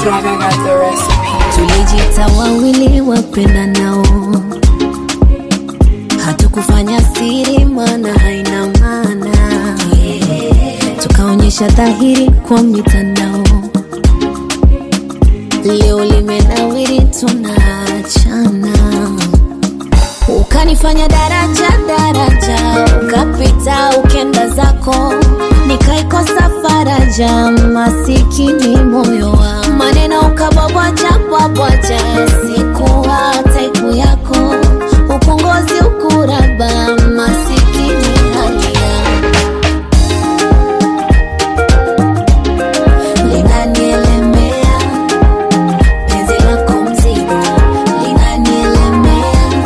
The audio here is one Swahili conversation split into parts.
Swagger got the recipe. tulijita wawili wapenda nao hatukufanya siri mana haina maana tukaonyesha dhahiri kwa mitandao leo limenawiri tunaachana ukanifanya daraja daraja ukapita ukenda zako nikaikosa faraja masikini moyo wa maneno ukabwabwaja bwabwaja sikuwa taipu yako upongozi ukuraba masikini halia linanielemea penzi lako mzigo linanielemea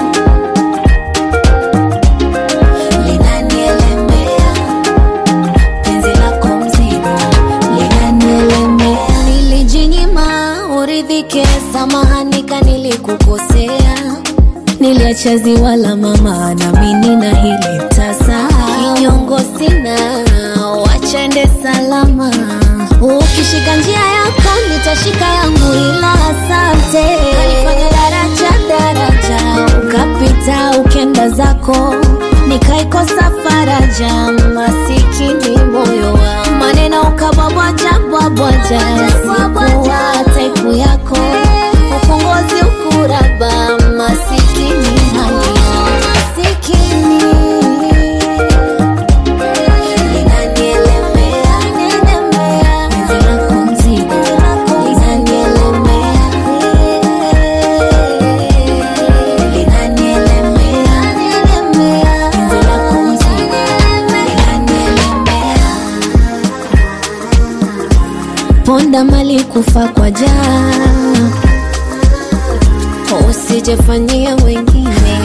linanielemea penzi lako mzigo linanielemea nilijinyima uridhike samahanika nilikukosea niliacha ziwa la mama nami nina hili tasa kinyongo sina wachende salama ukishika njia yako nitashika yangu ila asante kanifanya daraja daraja ukapita ukenda zako nikaikosa faraja masikini moyo wa maneno ukabwabwaja bwabwaja sikuwa taipu yako upongozi ukuraba masikini halia masikini Linanielemea, penzi lako mzigo, linanielemea. Linanielemea, penzi lako mzigo, linanielemea. Ponda mali kufa kwa jaa, usijefanyia wengine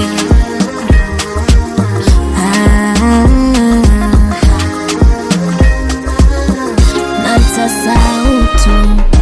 ah. na nitasahau tu